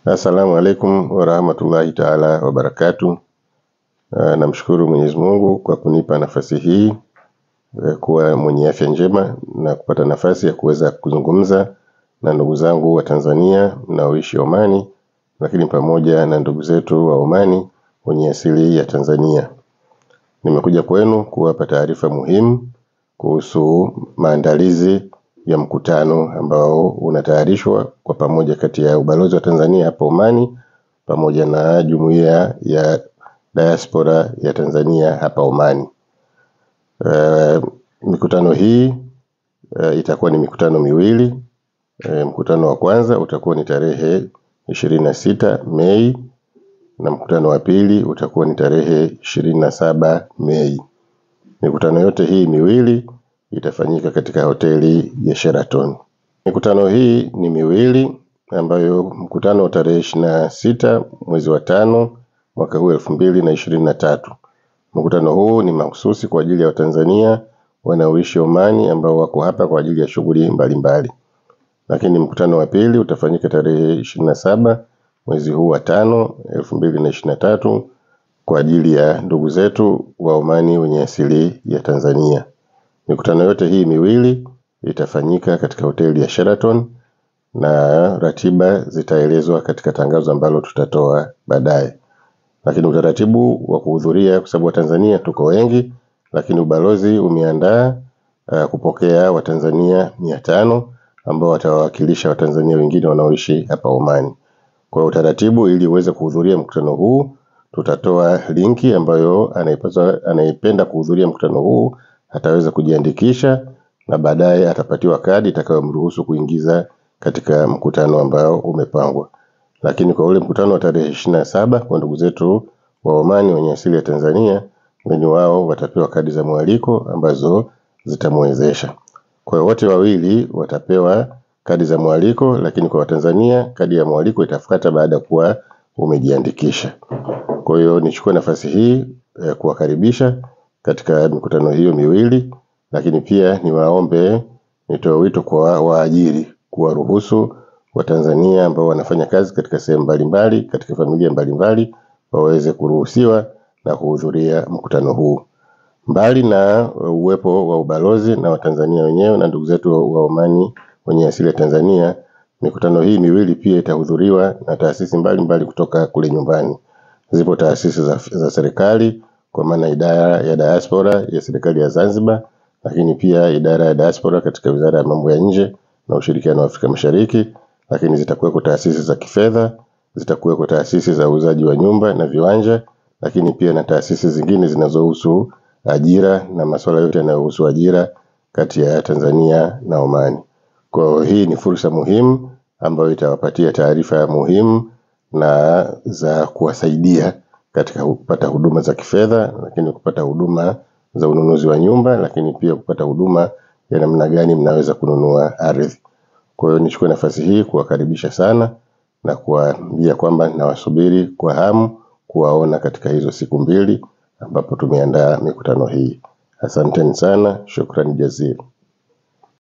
Assalamu alaikum warahmatullahi taala wabarakatu. Namshukuru Mwenyezi Mungu kwa kunipa nafasi hii kuwa mwenye afya njema na kupata nafasi ya kuweza kuzungumza na ndugu zangu wa Tanzania mnaoishi Omani, lakini pamoja na ndugu zetu wa Omani wenye asili ya Tanzania. Nimekuja kwenu kuwapa taarifa muhimu kuhusu maandalizi ya mkutano ambao unatayarishwa kwa pamoja kati ya ubalozi wa Tanzania hapa Omani pamoja na jumuiya ya diaspora ya Tanzania hapa Omani. Uh, mikutano hii uh, itakuwa ni mikutano miwili. Uh, mkutano wa kwanza utakuwa ni tarehe ishirini na sita Mei na mkutano wa pili utakuwa ni tarehe ishirini na saba Mei. Mikutano yote hii miwili itafanyika katika hoteli ya Sheraton. Mikutano hii ni miwili ambayo mkutano wa tarehe ishirini na sita mwezi wa tano mwaka huu elfu mbili na ishirini na tatu. Mkutano huu ni mahususi kwa ajili ya Watanzania wanaoishi Omani ambao wako hapa kwa ajili ya shughuli mbalimbali. Lakini mkutano wa pili utafanyika tarehe ishirini na saba mwezi huu wa tano elfu mbili na ishirini na tatu kwa ajili ya ndugu zetu wa Omani wenye asili ya Tanzania. Mikutano yote hii miwili itafanyika katika hoteli ya Sheraton na ratiba zitaelezwa katika tangazo ambalo tutatoa baadaye. Lakini utaratibu wa kuhudhuria kwa sababu Watanzania tuko wengi, lakini ubalozi umeandaa uh, kupokea Watanzania mia tano ambao watawawakilisha Watanzania wengine wanaoishi hapa Omani. Kwa utaratibu, ili uweze kuhudhuria mkutano huu, tutatoa linki ambayo anaipaswa anaipenda kuhudhuria mkutano huu ataweza kujiandikisha na baadaye atapatiwa kadi itakayomruhusu kuingiza katika mkutano ambao umepangwa. Lakini kwa ule mkutano wa tarehe ishirini na saba kwa ndugu zetu wa Omani wenye asili ya Tanzania, wenye wao watapewa kadi za mwaliko ambazo zitamwezesha. Kwa hiyo wote wawili watapewa kadi za mwaliko, lakini kwa Watanzania kadi ya mwaliko itafuata baada ya kuwa umejiandikisha. Kwa hiyo nichukue nafasi hii eh, kuwakaribisha katika mikutano hiyo miwili, lakini pia niwaombe, nitoe wito kwa waajiri kuwaruhusu Watanzania ambao wanafanya kazi katika sehemu mbalimbali katika familia mbalimbali waweze kuruhusiwa na kuhudhuria mkutano huu. Mbali na uwepo wa ubalozi na Watanzania wenyewe na ndugu zetu wa Omani wenye asili ya Tanzania, mikutano hii miwili pia itahudhuriwa na taasisi mbalimbali kutoka kule nyumbani. Zipo taasisi za, za serikali kwa maana idara ya diaspora ya serikali ya Zanzibar, lakini pia idara ya diaspora katika wizara ya mambo ya nje na ushirikiano wa Afrika Mashariki, lakini zitakuweko taasisi za kifedha, zitakuweko taasisi za uuzaji wa nyumba na viwanja, lakini pia na taasisi zingine zinazohusu ajira na masuala yote yanayohusu ajira kati ya Tanzania na Omani. Kwa hiyo hii ni fursa muhimu ambayo itawapatia taarifa muhimu na za kuwasaidia katika kupata huduma za kifedha, lakini kupata huduma za ununuzi wa nyumba, lakini pia kupata huduma ya namna gani mnaweza kununua ardhi. Kwa hiyo nichukue nafasi hii kuwakaribisha sana na kuwaambia kwamba nawasubiri kwa hamu kuwaona katika hizo siku mbili ambapo tumeandaa mikutano hii. Asanteni sana, shukrani jazili.